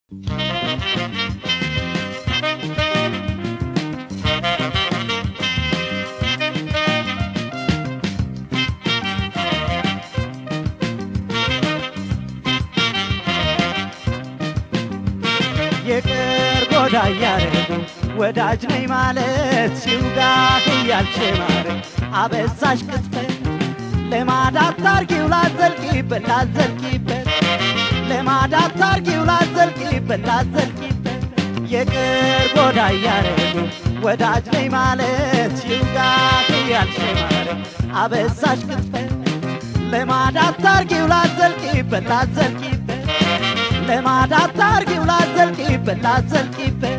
የቅር ጎዳ እያረጉ ወዳጅ ነኝ ማለት ሲውጋህ እያልች ማረ አበዛሽ ቅጥፈት ለማዳት ታርጊው ላዘልቂበት ላዘልቂበት ለማዳት ታርጊው ላዘልቂበት ላዘልቂበት የቅር ጎዳ እያረጉ ወዳጅ ነኝ ማለት ሲውጋህ እያልች ማረ አበዛሽ ቅጥፈት ለማዳት ታርጊው ላዘልቂበት ላዘልቂበት ለማዳት ታርጊው ላዘልቂበት ላዘልቂበት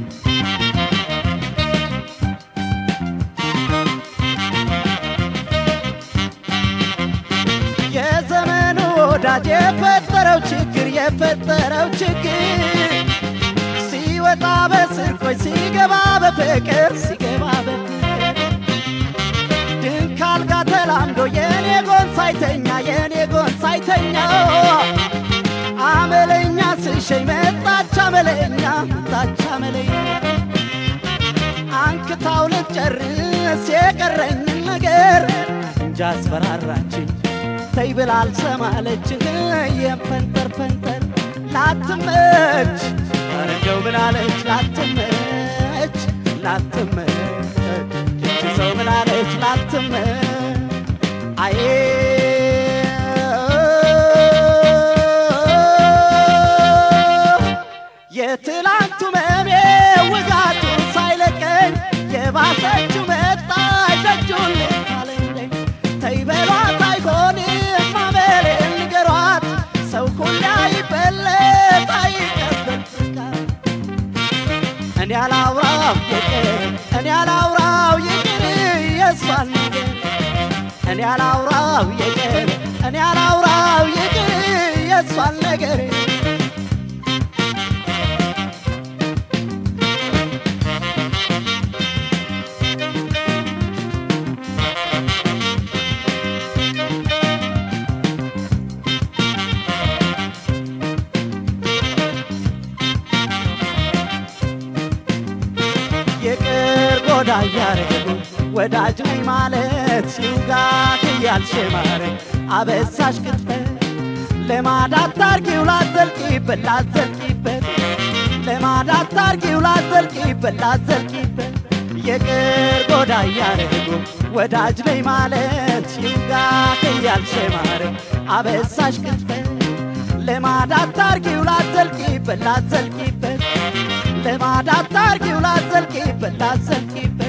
የዘመኑ ወዳጅ የፈጠረው ችግር የፈጠረው ችግር ሲወጣ በስርቆች ሲገባ በፍቅር ሲገባ በፍቅር ድንክ አልጋ ተላምዶ የኔ ጎን ሳይተኛ የኔ ጎን ሳይተኛ አመለኛ ስሸኝ መጣች አመለኛ መጣች አመለኛ አንክታው ልትጨርስ የቀረኝን ነገር እንጃ አስፈራራችኝ ተይ ብላ አልሰማለችህ የፈንጠር ፈንጠር ላትመች ኧረ እንደው ብላለች ላትመች ላትመች እቺ ሰው ብላለች ላትመች አዬ የትላንቱ መሜ ውጋቱ ሳይለቀኝ የባሰችው መጣች ደጁን ልታለኝ ተይ በሏት አይሆንም አመሌን ንገሯት ሰው ሁላ ይበለጥ አይቀበል ፍቃድ እኔ አላውራው ይቅር እኔ አላውራው ይቅር የሷን ነገር እኔ አላውራው ይቅር እኔ አላውራው ይቅር የሷን ነገር የቅር ጎዳ እያረጉ ወዳጅ ነኝ ማለት ሲውጋት እያልሽ ማረ አበሳሽ ቅጥፈት ለማዳት ታርጊው ላዘልቂበት ላዘልቂበት ለማዳት ታርጊው ላዘልቂበት ላዘልቂበት የቅር ጎዳ እያረጉ ወዳጅ ነኝ ማለት ሲውጋት እያልሽ ማረ አበሳሽ ቅጥፈት ለማዳት ታርጊው ላዘልቂበት ላዘልቂበት ለማዳት ታርጊው ላዘልቂበት ላዘልቂበት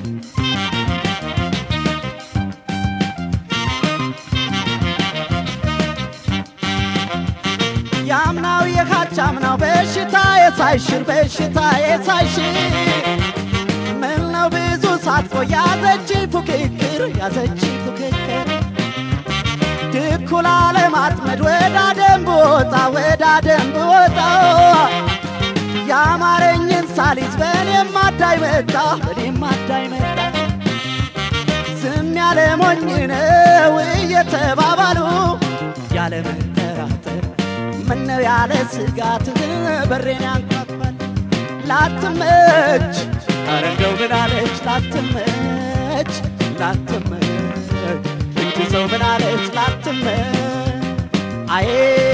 ያምናው የካቻምናው በሽታ የሳይሽር በሽታ የሳይሽር ምን ነው ብዙ ሳትቆይ ያዘች ፉክክር ያዘች ፉክክር ድኩላ ለማጥመድ ወዳ ደንብ ወጣ ወዳ ደንብ ወጣ ያማረኝን ሳሊዝ በኔም አዳይ መጣ በኔም አዳይ መጣ ዝም ያለ ሞኝ ነው እየተባባሉ ያለ መጠራጠር ምነው ያለ ስጋት በሬን ያንኳኳል ላትመች ኧረ እንደው ምናለች ላትመች ላትመች እቺ ሰው ምናለች ላትመች አዬ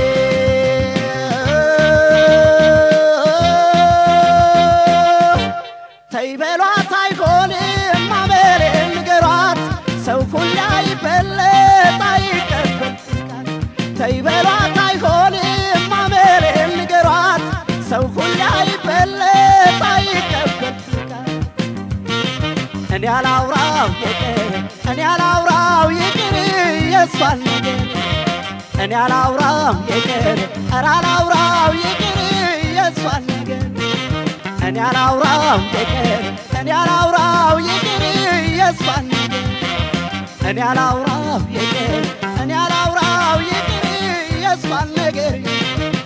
ተይ በሏት አይሆንም አመሌን ንገሯት ሰው ሁላ ይበለጥ አይቀበል ፍቃድ ተይ በሏት አይሆንም አመሌን ንገሯት ሰው ሁላ ይበለጥ አይቀበል ፍቃድ እኔ አላውራው ይቅር እኔ አላውራው ይቅር የሷን ነገር እኔ አላውራው ይቅር ኧረ አላውራው ይቅር የሷን ነገር እኔ አላውራው ይቅር እኔ አላውራው ይቅር የሷን ነገር እኔ አላውራው ይቅር እኔ አላውራው ይቅር የሷን ነገር